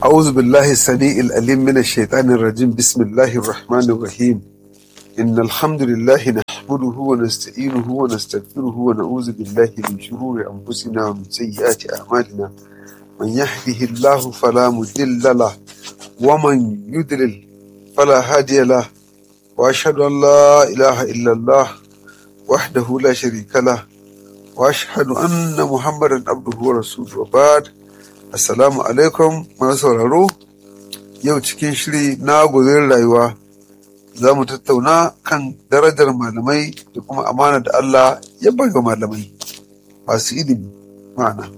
أعوذ بالله السميع الأليم من الشيطان الرجيم بسم الله الرحمن الرحيم إن الحمد لله نحمده ونستعينه ونستغفره ونعوذ بالله من شرور أنفسنا ومن سيئات أعمالنا من يهده الله فلا مضل له ومن يضلل فلا هادي له وأشهد أن لا إله إلا الله وحده لا شريك له وأشهد أن محمدا عبده ورسوله وبعد Assalamu alaikum masu sauraro yau cikin shiri na gozon rayuwa za mu tattauna kan darajar malamai da kuma amana da Allah ya ga malamai masu ilimi ma'ana.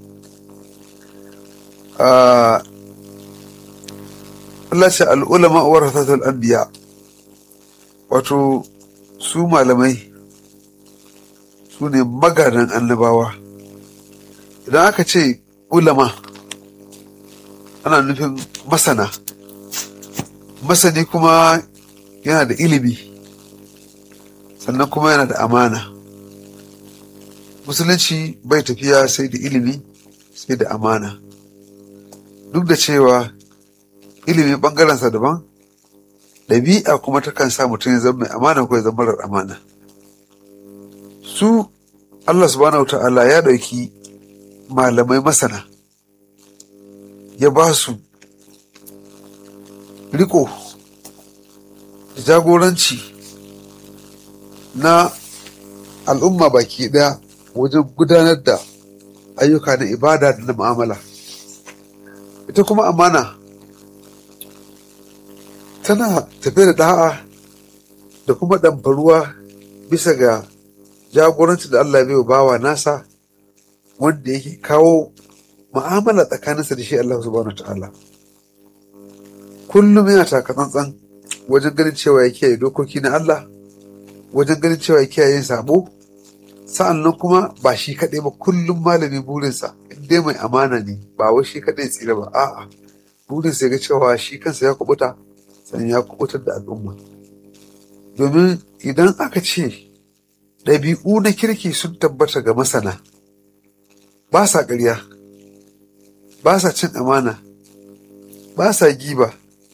Allah ce al'ulama uwar hasatul anbiya wato su malamai su ne magadan annabawa idan aka ce ulama ana nufin masana masani kuma yana da ilimi sannan kuma yana da amana musulunci bai tafiya sai da ilimi sai da amana duk da cewa ilimi ɓangarensa daban ɗabi'a kuma takan sa mutum ya zama mai amana ko ya zama marar amana su Allah subhanahu wa ta'ala ya ɗauki malamai masana ya ba su riko da jagoranci na al'umma baki ɗaya wajen gudanar da ayyuka na ibada da na mu'amala ita kuma amana tana tafiya da da'a da kuma ɗamfaruwa bisa ga jagoranci da Allah bai bawa nasa wanda yake kawo mu'amala tsakaninsa da shi Allah subhanahu ta'ala kullum yana taka tsantsan wajen ganin cewa ya kiyaye dokoki na Allah wajen ganin cewa ya kiyaye yin sabo sa'annan kuma ba shi kaɗai ba kullum malami burinsa dai mai amana ne ba wai shi kaɗai tsira ba a'a burinsa ya ga cewa shi kansa ya kubuta sannan ya kubutar da al'umma domin idan aka ce ɗabi'u na kirki sun tabbata ga masana ba sa ƙarya ba sa cin amana ba sa giba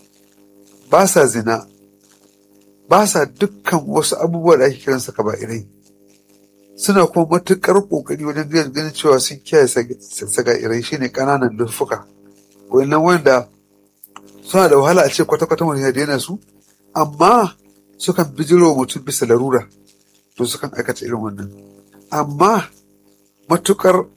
ba sa zina ba sa dukkan wasu abubuwa da ake kiransa kaba'irai suna kuma matuƙar ƙoƙari wajen ganin cewa sun kiyaye saga'irai shine ƙananan luffuka wannan wanda suna da wahala a ce kwata-kwata wani ya daina su amma sukan bijiro mutum bisa larura to sukan aikata irin wannan amma matuƙar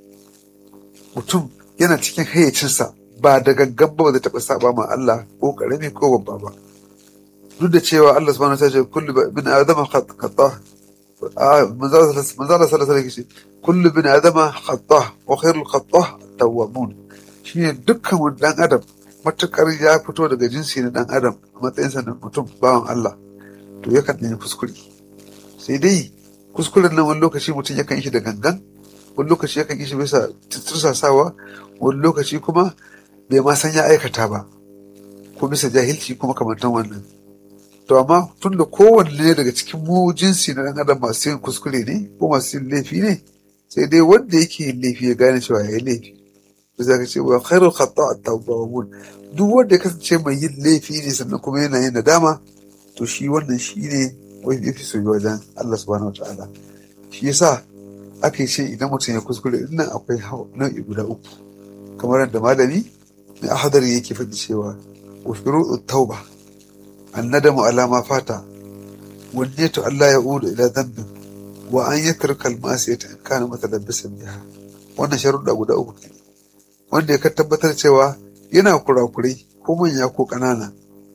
mutum yana cikin hayyacinsa ba da gangan ba zai taɓa saba ma Allah ko ƙarami ko babba ba duk da cewa Allah subhanahu wa ta'ala kullu bin adama khata manzo Allah sallallahu alaihi wasallam kullu bin adama khata wa khairul khata tawwabun shine dukkan wani dan adam matukar ya fito daga jinsi na dan adam a matsayinsa na mutum bawan Allah to yakan yi kuskure sai dai kuskuren nan wani lokaci mutum yakan yi shi da gangan wani lokaci yakan yi shi bisa tursasawa wani lokaci kuma bai ma san ya aikata ba ko bisa jahilci kuma kamantan wannan to amma tun da kowanne daga cikin mu jinsi na ɗan adam masu yin kuskure ne ko masu yin laifi ne sai dai wanda yake yin laifi ya gane cewa ya yi laifi bisa ka ce wa khairul khata at-tawwabun duk wanda ya kasance mai yin laifi ne sannan kuma yana yin nadama to shi wannan shi ne wai yafi soyuwa wajen Allah subhanahu wataala shi yasa ake ce idan mutum ya kuskure nan akwai nau'i guda uku kamar yadda malami mai ahadari yake faɗi cewa wa shuru'u tauba annadamu ala ma fata wa niyyatu Allah ya udu ila dhanbin wa an yatruka al-ma'siyata in kana mutalabbisan biha wannan sharuɗa guda uku ne wanda ya tabbatar cewa yana kurakurai ko manya ko ƙanana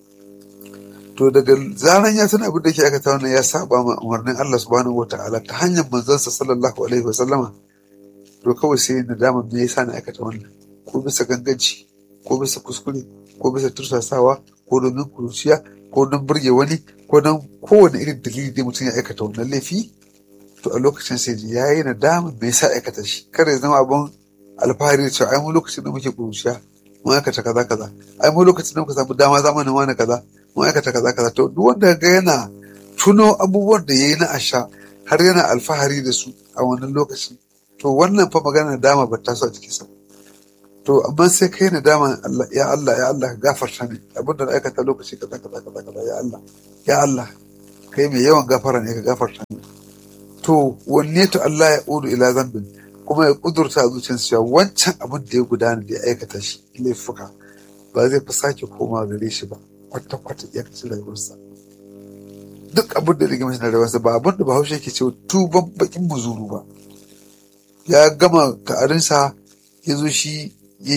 to daga zaran ya san abin da ke aikata wannan ya saba ma umarnin Allah subhanahu wa ta'ala ta hanyar manzansa sallallahu alaihi wa sallama to kawai sai nadama me yasa na aikata wannan ko bisa ganganci ko bisa kuskure ko bisa tursasawa ko domin kuruciya ko don burge wani ko don kowane irin dalili da mutum ya aikata wannan laifi to a lokacin sai ji ya yi nadama me yasa aikata shi kada ya zama abin alfahari da cewa ai mu lokacin da muke kuruciya mun aikata kaza kaza ai mu lokacin da muka samu dama zamanin wani kaza mun aikata kaza kaza to duk wanda ga yana tuno abubuwan da yayi na asha har yana alfahari da su a wannan lokacin to wannan fa magana dama ba ta so a cikin sa to amma sai kai na dama Allah ya Allah ya Allah gafarta ne abin da na aikata lokaci kaza kaza kaza kaza ya Allah ya Allah kai mai yawan gafara ne ka gafarta ne to wanne to Allah ya udu ila zambin kuma ya kudurta zuciyarsa cewa wancan abin da ya gudana da ya aikata shi laifuka ba zai fi sake koma gare shi ba kwata kwata ya kaci rayuwarsa duk abin da rigima shi na rayuwarsa ba abin da bahaushe ke cewa tuban bakin muzuru ba ya gama ka'arinsa ya zo shi ya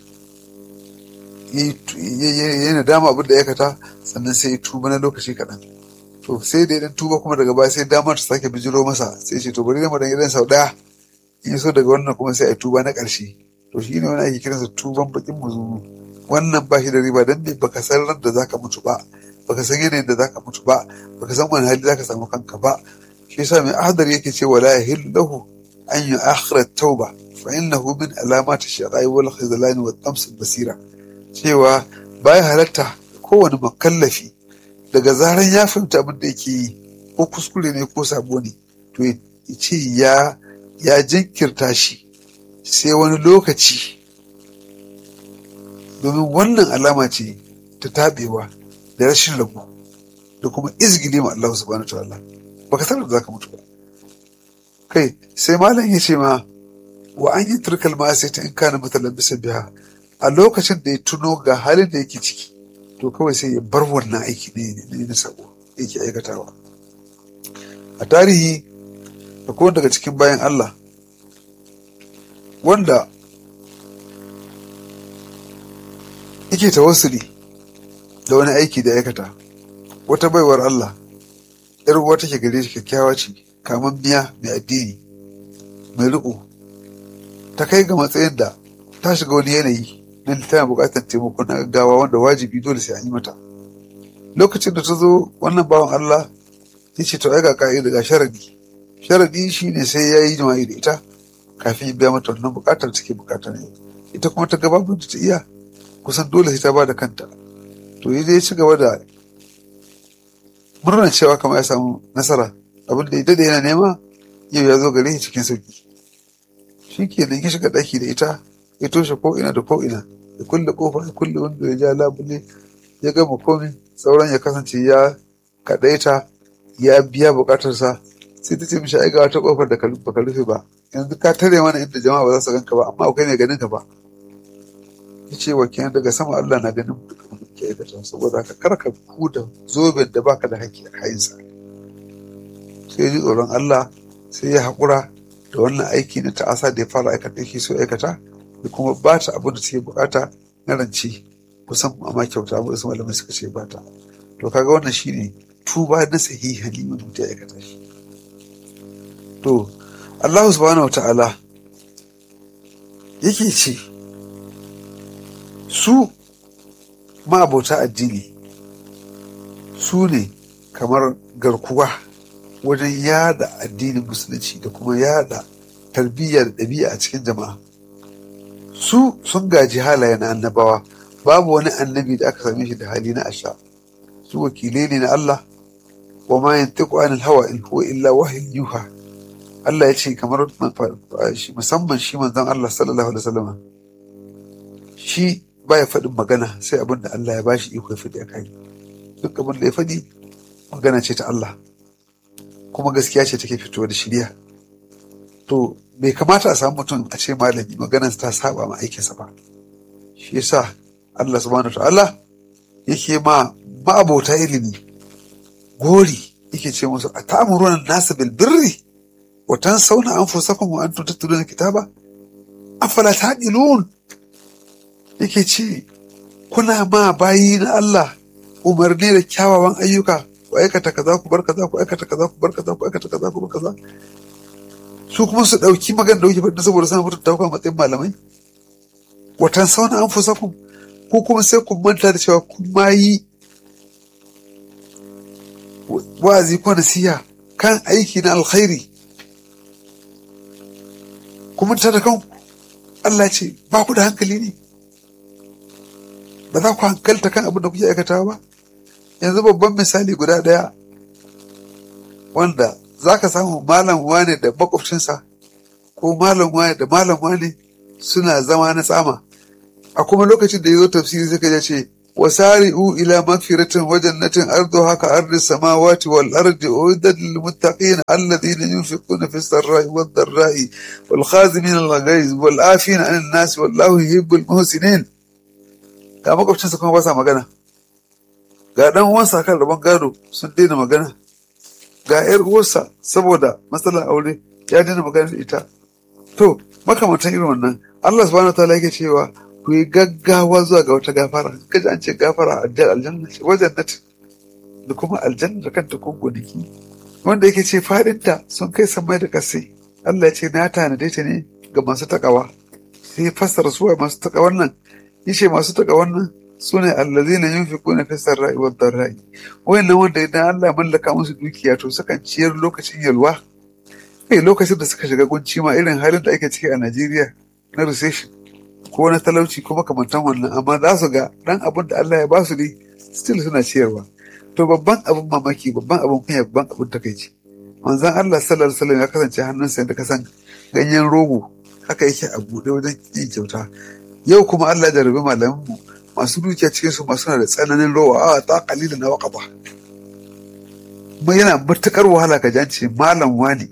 yi nadama abin da ya kata sannan sai ya tuba na lokaci kaɗan to sai da idan tuba kuma daga baya sai damar ta sake bijiro masa sai ce to bari zama dan idan sau ɗaya in so daga wannan kuma sai a tuba na ƙarshe to shi ne wani ake kiransa tuban bakin muzuru wannan ba shi da riba dan bai baka san ran da zaka mutu ba baka san yanayin da zaka mutu ba baka san wani hali zaka samu kanka ba shi yasa mai ahadar yake cewa la yahillu lahu an yu'akhkhira tauba fa innahu min alamati shaqai wal khizlan wa tams basira cewa baya halatta kowane makallafi daga zaran ya fahimta abin da yake yi ko kuskure ne ko sabo ne to ya ce ya ya jinkirta shi sai wani lokaci domin wannan alama ce ta tabewa da rashin rabu da kuma izgili ma Allah subhanahu wa ta'ala baka sanar da zaka mutu ba kai sai malam ya ce ma wa an yi turkal ma sai ta in kana matalan bisa biya a lokacin da ya tuno ga halin da yake ciki to kawai sai ya bar wannan aiki ne ne na sabo yake aikatawa a tarihi akwai daga cikin bayan Allah wanda yake tawassuli da wani aiki da aikata wata baiwar Allah yar uwa take gare shi kyakkyawa ce kaman miya mai addini mai riko ta kai ga matsayin da ta shiga wani yanayi na tana buƙatar taimako na gaggawa wanda wajibi dole sai an yi mata lokacin da ta zo wannan bawan Allah ya ce to ai ga ka'ida ga sharadi sharadi shine sai ya yi jima'i da ita kafin ya biya mata wannan buƙatar take buƙatar ne ita kuma ta gababin ta iya kusan dole sai ta ba da kanta to ya ya ci gaba da murnar cewa kamar ya samu nasara abin da ya dade yana nema yau ya zo gare shi cikin sauki shi ke nan ya shiga ɗaki da ita ya toshe ko ina da ko ina ya kulle kofa ya kulle wanda ya ja labule ya gama komi sauran ya kasance ya kaɗaita ya biya buƙatarsa sai ta ce mishi ai ga wata kofar da baka rufe ba yanzu ka tare mana inda jama'a ba za su ganka ba amma akwai ne ganin ka ba ya ce wa kenan daga sama Allah na ganin ke aikata saboda ka karka da zoben da baka da haƙƙi a kayinsa sai ji tsoron Allah sai ya haƙura da wannan aiki na ta'asa da ya fara aikata yake so aikata da kuma ba ta abin da take bukata na rance kusan amma kyauta ba su malamai suka ce ba ta to kaga wannan shine tuba na sahihani wanda mutum ya aikata shi to Allah subhanahu wa ta'ala yake ce su ma'abota addini su ne kamar garkuwa wajen yada addinin musulunci da kuma yada tarbiyya da ɗabi'a a cikin jama'a su sun gaji halaye na annabawa babu wani annabi da aka same shi da hali na asha su wakilai ne na Allah wa ma yantiqu anil hawa in huwa illa wahyin yuha Allah ya ce kamar musamman shi manzon Allah sallallahu alaihi wasallam shi baya faɗin magana sai abin da Allah ya bashi iko ya faɗi a kai duk abin da ya faɗi magana ce ta Allah kuma gaskiya ce take fito da shirya to bai kamata a samu mutum a ce malami maganar ta saba ma aikinsa ba shi yasa Allah subhanahu ta'ala yake ma ma'abota ilimi gori yake ce musu a ta'amuruna nasa bil birri wa tansawna anfusakum wa antum tatluna kitaba afala taqilun yake ce kuna ma bayi na Allah umarni da kyawawan ayyuka ku aikata kaza ku bar kaza ku aikata kaza ku bar kaza ku aikata kaza ku bar kaza su kuma su dauki magana da kuke faɗi saboda suna mutunta ku a matsayin malamai watan sauna an fusa ku ko kuma sai ku manta da cewa kun ma yi wa'azi ko nasiha kan aiki na alkhairi kuma ta da kanku Allah ce ba ku da hankali ne ba za ku hankalta kan abin da kuke aikatawa ba yanzu babban misali guda ɗaya wanda za ka samu malam wane da makwabcinsa ko malam wane da malam wane suna zama na tsama a kuma lokacin da ya zo tafsiri suka ya ce wasari'u ila magfiratin wa jannatin arduha ka ardi samawati wal ardi uiddat lil muttaqin alladhina yunfiquna fi sarra'i wad dharra'i wal khazimin al ghaiz wal afina 'anil nas wallahu yuhibbul muhsinin ga makwabcinsa kuma ba sa magana ga dan uwansa kan rabon gado sun daina magana ga yar uwarsa saboda matsalar aure ya daina magana da ita to makamantan irin wannan Allah subhanahu wataala yake cewa ku yi gaggawa zuwa ga wata gafara kaji an ce gafara aljanna ce wajen nat da kuma aljanna da kanta ko gonaki wanda yake ce fadinta sun kai samai da kasai Allah ya ce na tanade ta ne ga masu takawa sai ya fassara suwa masu takawan nan yace masu takawan nan su ne allazina yunfiquna fi sarra'i wad dharra'i wayannan wanda idan Allah ya mallaka musu dukiya to sukan ciyar lokacin yalwa kai lokacin da suka shiga gunci ma irin halin da ake ciki a Najeriya na recession ko na talauci ko makamantan wannan amma za su ga dan abin da Allah ya ba su ne still suna ciyarwa to babban abin mamaki babban abin kunya babban abin takaici manzon Allah sallallahu alaihi wasallam ya kasance hannunsa da kasan ganyen rogo haka yake a buɗe wajen yin kyauta yau kuma Allah ya jarabi malamanmu masu dukiya cikin su masu da tsananin rowa a ta kalila na waka ba kuma yana matukar wahala ka jance malam wani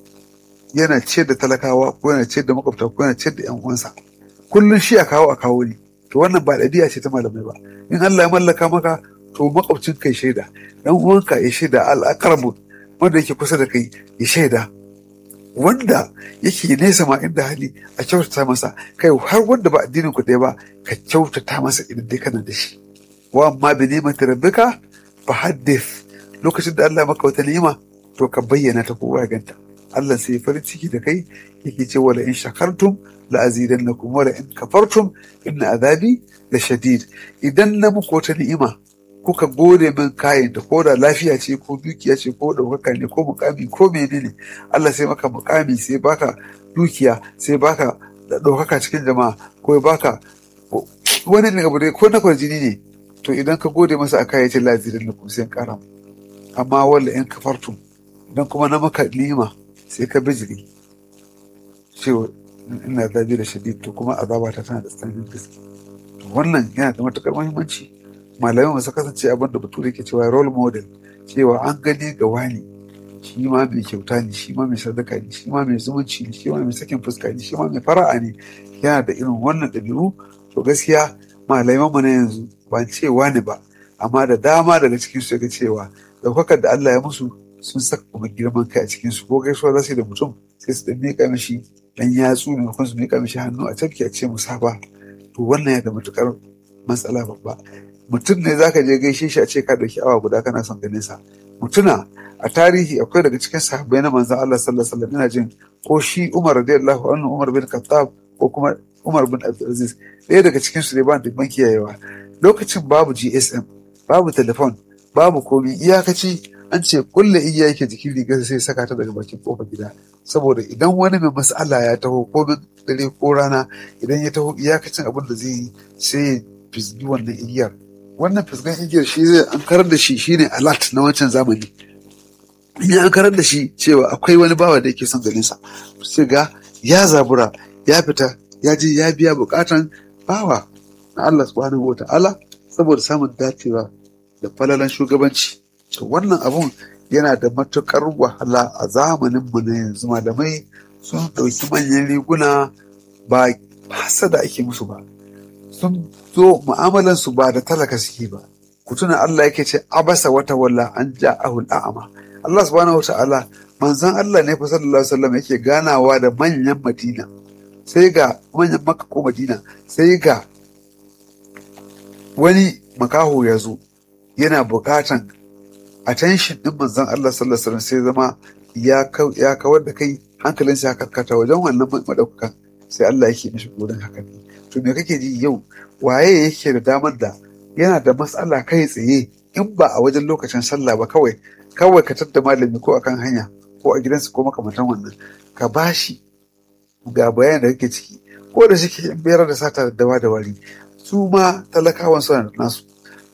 yana ce da talakawa ko yana ce da makwabta ko yana ce da yan uwansa kullum shi a kawo a kawo ne to wannan ba ɗabi'a ce ta malamai ba in Allah ya mallaka maka to makwabcin kai shaida dan uwanka ya shaida al-aqrabu wanda yake kusa da kai ya shaida wanda yake nesa ma inda hali a kyautata masa kai har wanda ba addinin ku ɗaya ba ka kyautata masa idan dai kana da shi wa amma bi ni'mati rabbika fa haddith lokacin da Allah maka wata ni'ima to ka bayyana ta kowa ya ganta Allah sai farin ciki da kai yake ce wala in shakartum la azidannakum wala in kafartum inna azabi la shadid idan na muku wata ni'ima kuka gode min kayan da ko da lafiya ce ko dukiya ce ko ɗaukaka ne ko mukami ko menene Allah sai maka mukami sai baka dukiya sai baka ɗaukaka cikin jama'a ko ya baka wani ne abu dai ko na kwarjini ne to idan ka gode masa a kayan lazirin da kuma sai kara amma walla in kafartum idan kuma na maka ni'ima sai ka bijiri cewa ina zabi da shadid to kuma azaba ta tana da tsananin gaske wannan yana da matukar muhimmanci malamai masu kasance abin da bature ke cewa role model cewa an gani ga wani shi ma mai kyauta ne shi ma mai sadaka ne shi ma mai zumunci ne shi ma mai sakin fuska ne shi ma mai fara'a ne yana da irin wannan ɗabi'u to gaskiya malaman mu na yanzu ba ce wani ba amma da dama daga cikin su ga cewa daukakar da Allah ya musu sun saka kuma girman kai a cikin su ko gaisuwa za su yi da mutum sai su dan miƙa mishi dan yatsu ne kuma su miƙa mishi hannu a tafki a ce musaba to wannan ya da matukar matsala babba mutum ne zaka je gaishe shi a ce ka dauki awa guda kana son ganin sa mutuna a tarihi akwai daga cikin sahabbai na manzon Allah sallallahu alaihi wasallam ina jin ko shi Umar radiyallahu anhu Umar bin Khattab ko kuma Umar bin Abdulaziz ɗaya daga cikin su ne ba da ban kiyayewa lokacin babu GSM babu telefon babu komi iyakaci an ce kulle iya yake jikin rigar sai saka ta daga bakin kofar gida saboda idan wani mai mas'ala ya taho ko dare ko rana idan ya taho iyakacin abin da zai yi sai ya fisgi wannan igiyar wannan fisgan igiyar shi zai an karar da shi shine alert na wancan zamani in ya an karar da shi cewa akwai wani bawa da yake son ganin sa sai ga ya zabura ya fita ya je ya biya bukatan bawa na Allah subhanahu wata'ala saboda samun dacewa da falalan shugabanci to wannan abun yana da matukar wahala a zamanin mu na yanzu malamai sun ɗauki manyan riguna ba hasada ake musu ba sun zo mu'amalansu ba da talaka suke ba ku tuna Allah yake ce abasa wata walla an ja'ahu al'ama Allah subhanahu wata'ala manzon Allah ne fa sallallahu alaihi wasallam yake ganawa da manyan Madina sai ga manyan Makka ko Madina sai ga wani makaho ya zo yana bukatan attention din manzon Allah sallallahu alaihi wasallam sai zama ya kawar da kai hankalinsa ya karkata wajen wannan madaukakan sai Allah yake mishi gurin haka ne to me kake ji yau waye yake da damar da yana da matsala kai tsaye in ba a wajen lokacin sallah ba kawai kawai ka tadda malami ko akan hanya ko a gidansa ko makamantan wannan ka bashi ga bayan da kake ciki ko da shi ke biyar da sata da dawa da wari su ma talakawan suna da nasu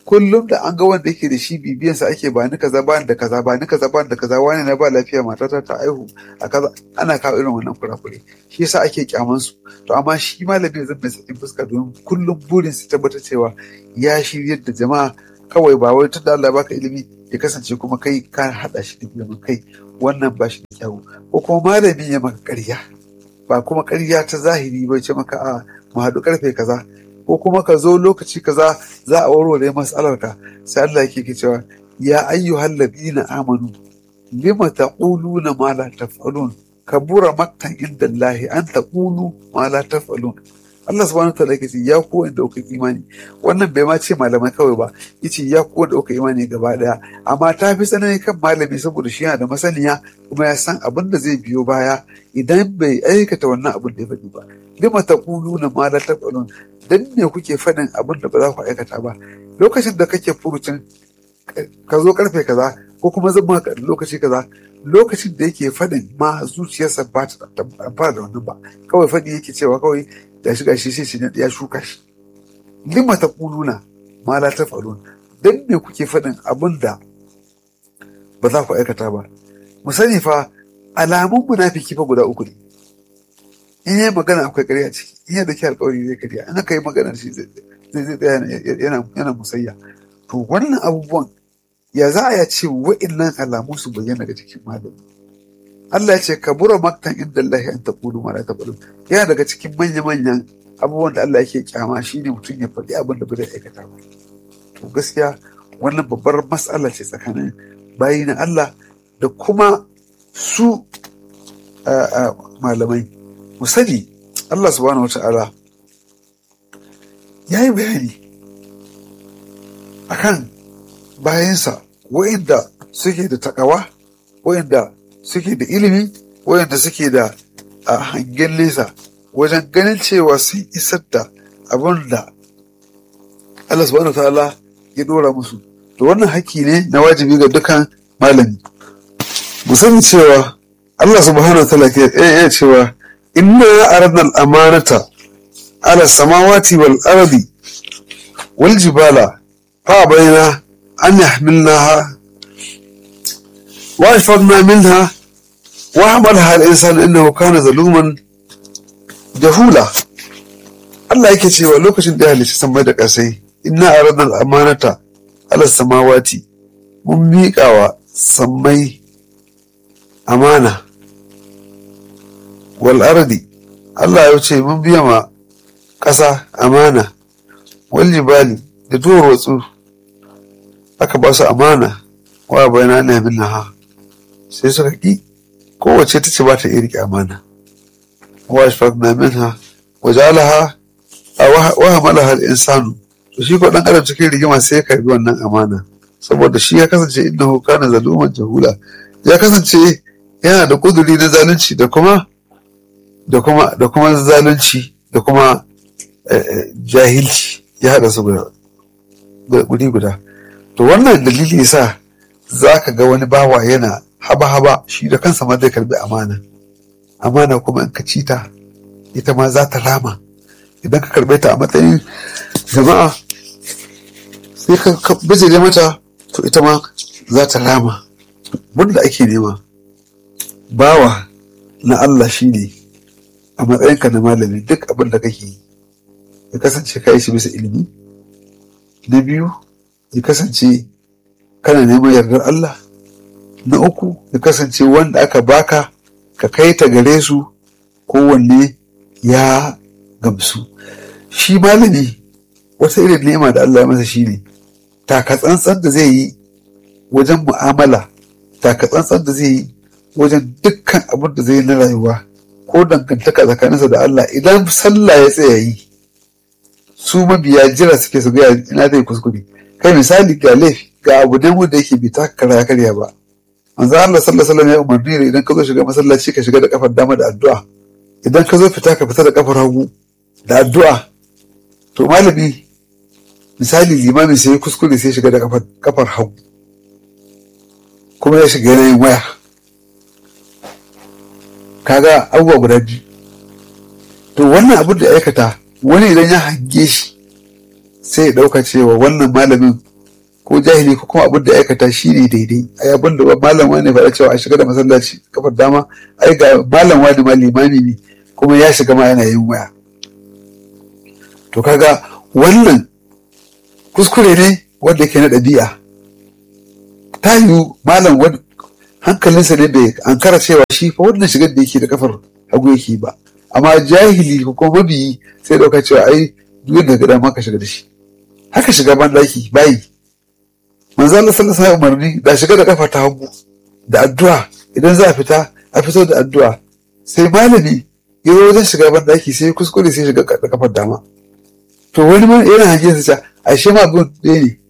kullum da an ga wanda yake da shi bibiyan sa ake ba ni kaza ba ni da kaza ba ni kaza ba ni da kaza wani na ba lafiya matata ta aihu a kaza ana kawo irin wannan kurakure shi yasa ake kyaman su to amma shi malami zan mai sakin fuska domin kullum burin su tabbatar cewa ya shiryar da jama'a kawai ba wai tunda Allah baka ilimi ya kasance kuma kai ka hada shi da ilimin kai wannan ba shi da kyau ko kuma malami ya maka ƙarya ba kuma ƙarya ta zahiri ba ce maka a mu haɗu karfe kaza ko kuma ka zo lokaci kaza za a warware matsalar ka sai Allah yake ke cewa ya ayyuhal ladina amanu lima taquluna ma la taf'alun kabura maktan inda Allah an taqulu ma la taf'alun Allah subhanahu wataala yake ce ya ku wanda kuka imani wannan bai ma ce malamai kawai ba yace ya ku wanda kuka imani gaba daya amma ta fi tsanani kan malami saboda shi yana da masaniya kuma ya san abin da zai biyo baya idan bai aikata wannan abin da ya faɗi ba lima taquluna ma la taf'alun dan ne kuke faɗin abin da ba za ku aikata ba lokacin da kake furucin ka zo karfe kaza ko kuma zan maka lokaci kaza lokacin da yake faɗin ma zuciyarsa ba ta fara da wannan ba kawai faɗi yake cewa kawai da shi gashi sai ya shuka shi lima ta kuluna ma la ta falun dan me kuke faɗin abin da ba za ku aikata ba mu sani fa alamun munafiki fa guda uku ne in yi magana akwai ƙarya ciki in yi da ke alƙawari zai ƙarya in aka yi magana shi zai tsaya yana musayya to wannan abubuwan ya za a ya ce wa'innan alamu su bayyana ga cikin malami Allah ya ce kabura maktan inda Allah an taqulu ma la taqulu yana daga cikin manya-manyan abubuwan da Allah yake kyama shine mutum ya faɗi abin da bai aikata ba to gaskiya wannan babbar matsala ce tsakanin bayi na Allah da kuma su malamai mu sani Allah subhanahu wata'ala ya yi bayani akan bayansa wa'inda suke da takawa wa'inda suke da ilimi wa'inda suke da hangen nesa wajen ganin cewa sun isar da abin da Allah subhanahu wata'ala ya dora musu to wannan haƙƙi ne na wajibi ga dukan malami mu sani cewa Allah subhanahu wata'ala ke iya cewa inna aradna al-amanata ala samawati wal ardi wal jibala fa bayna an yahmilnaha wa ashfaqna minha wa hamalaha al-insan innahu kana zaluman jahula Allah yake cewa lokacin da ya halicci samai da ƙasai inna aradna al-amanata ala samawati mun miƙawa sammai amana wal ardi Allah ya ce mun biya ma ƙasa amana wal jibali da duwatsu aka ba su amana wa bayana na min ha sai suka ki kowace ta ce ba ta iya rike amana wa ashfaqna minha wa ja'alaha wa hamalaha al-insanu to shi ko dan adam cikin rigima sai ya karbi wannan amana saboda shi ya kasance innahu kana zaluman jahula ya kasance yana da kuduri na zalunci da kuma da kuma da kuma zalunci da kuma jahilci ya haɗa su guri guda to wannan dalili yasa za ka ga wani bawa yana haba-haba shi da kansa ma zai karbi amana amana kuma in ka ci ta ita ma za ta rama idan ka karbe ta a matsayin jama'a sai ka bijire mata to ita ma za ta rama wanda ake nema bawa na Allah shi ne a matsayinka na malami duk abin da kake yi ya kasance ka yi shi bisa ilimi na biyu ya kasance kana neman yardar Allah na uku ya kasance wanda aka baka ka kai ta gare su kowanne ya gamsu shi malami wata irin nema da Allah ya masa shi ne taka tsantsan da zai yi wajen mu'amala taka tsantsan da zai yi wajen dukkan abin da zai yi na rayuwa ko dangantaka tsakaninsa da Allah idan sallah ya tsaya yi su mabiya jira suke su gaya ina zai kuskure kai misali ga laifi ga abu ne wanda yake bai ta karya karya ba manzo Allah sallallahu alaihi ya umarni ne idan ka zo shiga masallaci ka shiga da kafar dama da addu'a idan ka zo fita ka fita da kafar hagu da addu'a to malami misali limami sai kuskure sai shiga da kafar kafar hagu kuma ya shiga yanayin waya kaga abubuwa guda biyu to wannan abin da aikata wani idan ya hange shi sai ya ɗauka cewa wannan malamin ko jahili ko kuma abin da aikata shi ne daidai ai abin da malam wani faɗa cewa a shiga da masallaci kafar dama ai ga malam wani ma limami ne kuma ya shiga ma yana yin waya to kaga wannan kuskure ne wanda yake na ɗabi'a ta yiwu malam wani hankalinsa ne bai ankara cewa shi fa wannan shigar da yake da kafar hagu yake ba amma jahili ko kuma mabiyi sai dauka cewa ai duk da gada ma ka shiga da shi haka shiga ban daki bayi manzo Allah sallallahu alaihi umarni da shiga da kafa ta hagu da addu'a idan za a fita a fito da addu'a sai malami ya zo wajen shiga ban daki sai kuskure sai shiga da kafar dama to wani ma yana hangen sa ashe ma abin ɗaya ne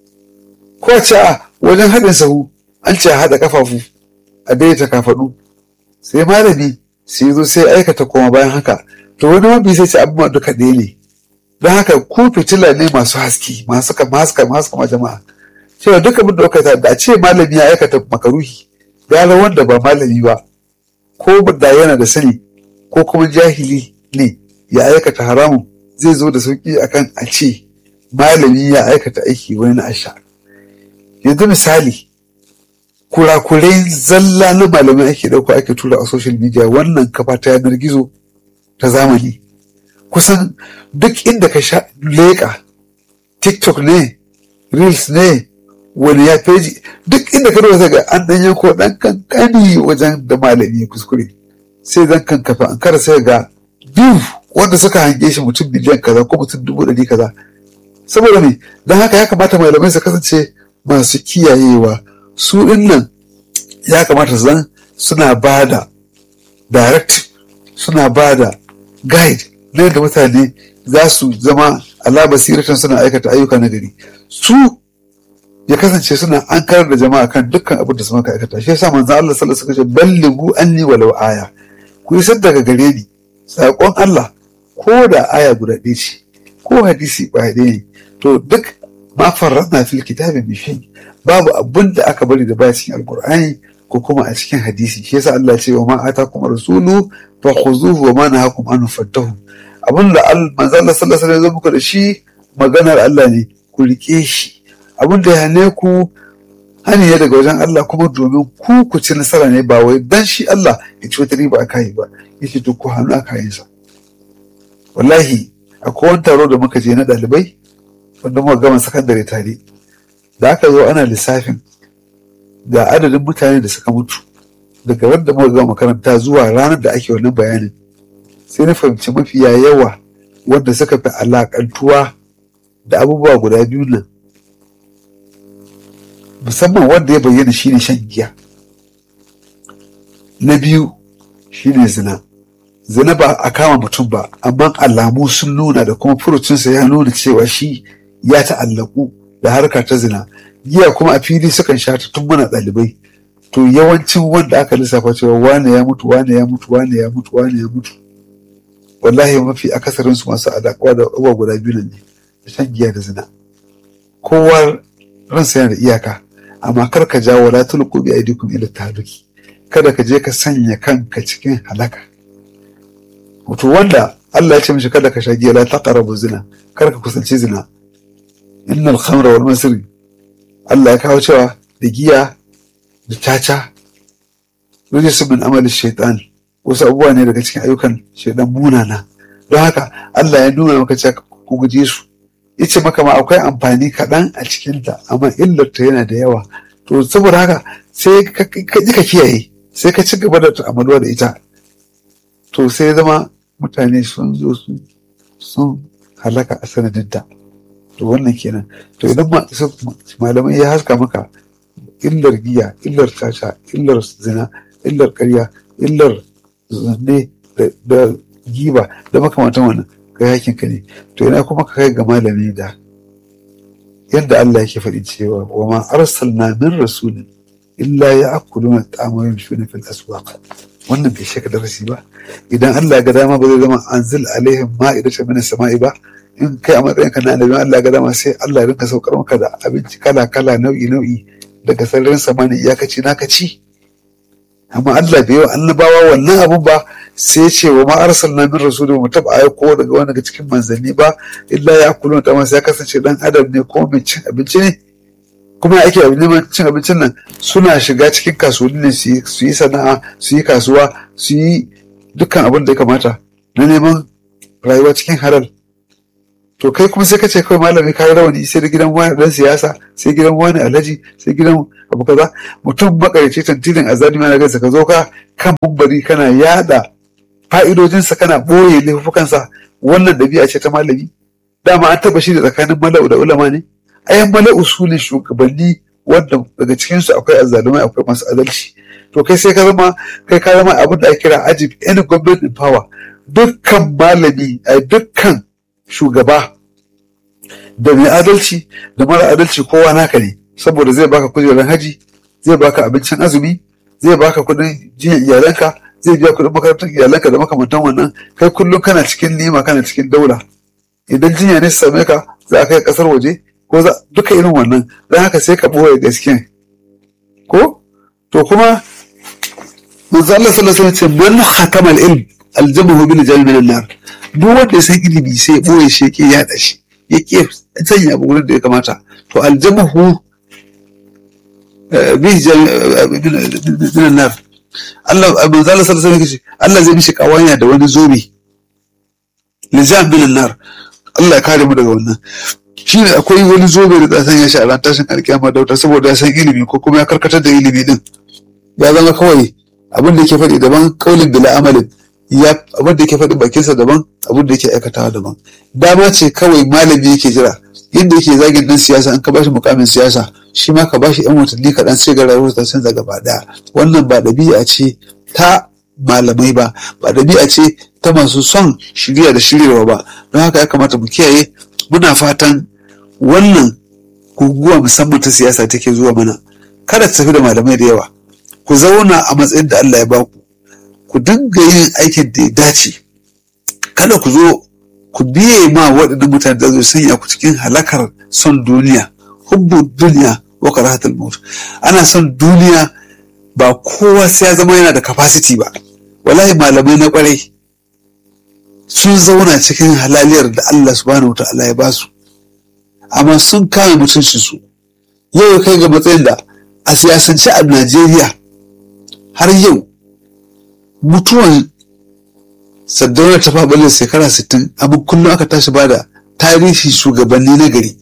ko ce a wajen haɗin sahu an ce a haɗa kafafu a daidaita kafaɗu sai malami sai zo sai aikata koma bayan haka to wani mabi sai ce abubuwan duka ɗaya ne don haka ku fitila ne masu haske masu kama haska masu kama jama'a cewa duk abin da aikata da a ce malami ya aikata makaruhi gara wanda ba malami ba ko da yana da sani ko kuma jahili ne ya aikata haramun zai zo da sauki akan a ce malami ya aikata aiki wani na asha yanzu misali kurakurai zalla na malamai ake ɗauka ake tura a social media wannan kafa ta yanar gizo ta zamani kusan duk inda ka sha leƙa tiktok ne reels ne wani ya feji duk inda ka rubuta ga an ɗan yanko ɗan kankani wajen da malami ya kuskure sai zan kan kafa an kara sai ga biyu wanda suka hange shi mutum miliyan kaza ko mutum dubu ɗari kaza saboda me don haka ya kamata malamai su kasance masu kiyayewa su ɗin nan ya kamata su zan suna ba da directive suna ba da guide na yadda mutane za su zama ala basiratan suna aikata ayyuka na gari su ya kasance suna an karar da jama'a kan dukkan abin da su maka aikata shi yasa manzo Allah sallallahu alaihi wasallam ballighu anni walau aya ku isar daga gare ni saƙon Allah ko da aya guda ɗaya ce ko hadisi ba ɗaya ne to duk ma farratna fil kitabi bi shay babu abin da aka bari da baya cikin alqur'ani ko kuma a cikin hadisi shi yasa Allah ce wa ma atakum rasulu fa khuzuhu wa ma nahakum anhu fattahu abin da manzo Allah sallallahu alaihi wasallam muku da shi maganar Allah ne ku rike shi abin da ya hane ku hani ne daga wajen Allah kuma domin ku ku ci nasara ne ba wai dan shi Allah ya ci wata riba aka yi ba yace to ku hannu aka yin sa wallahi akwai wani taro da muka je na ɗalibai wanda muka gama sakandare tare da aka zo ana lissafin ga adadin mutane da suka mutu daga wanda muka gama makaranta zuwa ranar da ake wannan bayanin sai na fahimci mafiya yawa wanda suka fi alakantuwa da abubuwa guda biyu nan musamman wanda ya bayyana shine shan giya na biyu shine zina zina ba a kama mutum ba amma alamu sun nuna da kuma furucinsa ya nuna cewa shi ya ta'allaku da harka ta zina giya kuma a fili sukan sha ta tun muna ɗalibai to yawancin wanda aka lissafa cewa wane ya mutu wane ya mutu wane ya mutu wane ya mutu wallahi mafi akasarin su masu alaƙa da abubuwa guda biyu ne da shan giya da zina kowa ransa yana da iyaka amma kar ka jawo la tulqu bi aydikum ila tahluki kada ka je ka sanya kanka cikin halaka wato wanda Allah ya ce mishi kada ka sha giya la taqrabu zina kar ka kusanci zina innal khamra wal masri Allah ya kawo cewa da giya da caca rijisun min amali shaitan wasu abubuwa ne daga cikin ayyukan shaitan munana don haka Allah ya nuna maka cewa ku guje su yace maka ma akwai amfani kaɗan a cikinta amma illarta yana da yawa to saboda haka sai ka ji ka kiyaye sai ka ci gaba da ta'amaluwa da ita to sai zama mutane sun zo sun halaka a sanadinta to wannan kenan to idan malamai ya haska maka illar giya illar caca illar zina illar karya illar zanne da giba da makamantan wannan kai hakin ka ne to ina kuma ka kai ga malami da yadda Allah yake faɗi cewa wa ma arsalna min rasulin illa ya akuluna ta'ama yamshuna fil aswaq wannan bai shaka darasi ba idan Allah ya ga dama ba zai zama anzil alaihim ma'idatan min samai ba in kai a matsayinka na annabi Allah ya ga dama sai Allah ya rinka saukar maka da abinci kala kala nau'i nau'i daga sararin samani iyakaci naka ci amma Allah bai yi annabawa wannan abun ba sai ce wa ma arsalna min rasulin mu taba aiko daga wani daga cikin manzanni ba illa ya kulu ta masa ya kasance dan adam ne ko mai cin abinci ne kuma ake neman cin abincin nan suna shiga cikin kasuwanni ne su yi sana'a su yi kasuwa su yi dukkan abin da ya kamata na neman rayuwa cikin halal to kai kuma sai ka ce kawai malami ka rawani sai da gidan wani dan siyasa sai gidan wani alhaji sai gidan abu kaza mutum makarici tantilin azalimi na gansa ka zo ka kan mumbari kana yada fa'idojinsa kana boye laifukansa wannan dabi'a ce ta malami dama an taba shi da tsakanin mala'u da ulama ne ayan mala'u su ne shugabanni wanda daga cikinsu akwai azzalumai akwai masu adalci to kai sai ka zama kai ka zama abin da ake kira ajib any government in power dukkan malami a dukkan shugaba da mai adalci da mara adalci kowa naka ne saboda zai baka kujerar haji zai baka abincin azumi zai baka kudin jiyan iyalanka zai biya kudin makarantar iyalanka da makamantan wannan kai kullum kana cikin nima kana cikin daula idan jinya ne su same ka za a kai kasar waje ko za duka irin wannan don haka sai ka ɓoye gaskiya ko to kuma manzo Allah sallallahu alaihi wasallam ce man hakama al-ilm aljamahu bil jami min nar duk wanda ya san ilimi sai ya ɓoye shi yake yada shi yake sanya abu wurin da ya kamata to aljamahu bi min nar Allah manzo Allah sallallahu alaihi wasallam Allah zai mishi kawanya da wani zobe lijam min nar Allah ya kare mu daga wannan shi ne akwai wani zobe da san ya shi a ran tashin alkiyama da wuta saboda ya san ilimi ko kuma ya karkatar da ilimi din ya zama kawai abin da yake faɗi daban kaulin bila amalin ya abin da yake faɗi bakinsa daban abin da yake aikatawa daban dama ce kawai malami yake jira yadda yake zagin dan siyasa an ka bashi mukamin siyasa shi ma ka bashi yan watanni kaɗan sai ga rayuwar ta canza gaba ɗaya wannan ba ɗabi'a ce ta malamai ba ba ɗabi'a ce ta masu son shirya da shiryarwa ba don haka ya kamata mu kiyaye muna fatan wannan guguwa musamman ta siyasa take zuwa mana kada ta tafi da malamai da yawa ku zauna a matsayin da Allah ya baku ku dinga yin aikin da ya dace kada ku zo ku biye ma waɗannan mutane da zai sanya ku cikin halakar son duniya hubbu duniya wa karahatul maut ana son duniya ba kowa sai ya zama yana da capacity ba wallahi malamai na kwarai sun zauna cikin halaliyar da Allah subhanahu wa ta'ala ya basu amma sun kame mutunci su yau kai ga matsayin da a siyasance a Najeriya har yau mutuwan saddauna ta faɓalle shekara 60 amma kullum aka tashi ba da tarihi shugabanni na gari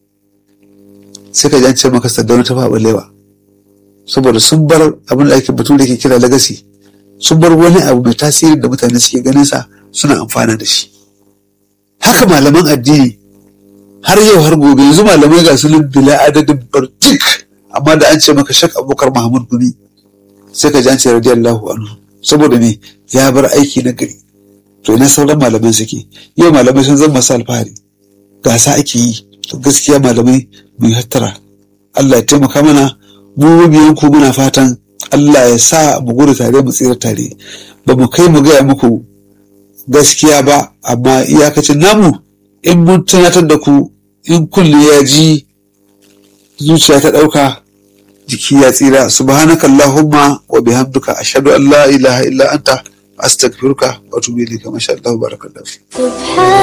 sai ka ji an ce maka saddauna ta faɓallewa saboda sun bar abin da ake batu da ke kira legacy sun bar wani abu mai tasiri da mutane suke ganin sa suna amfana da shi haka malaman addini har yau har gobe yanzu malamai ga sunan bila adadin barjik amma da an ce maka shak abubakar mahmud gumi sai ka ji an ce radiyallahu anhu saboda me ya bar aiki na gari to ina sauran malaman suke yau malamai sun zama masu alfahari gasa ake yi to gaskiya malamai mu yi hattara Allah ya taimaka mana mu biyan ku muna fatan Allah ya sa mu gudu tare mu tsira tare ba mu kai mu gaya muku gaskiya ba amma iyakacin namu in mun tunatar da ku in kulle ya ji zuciya ta ɗauka jiki ya tsira subhanaka allahumma wa bihamdika ashhadu an la ilaha illa anta astaghfiruka wa atubu ilayka masha Allah barakallahu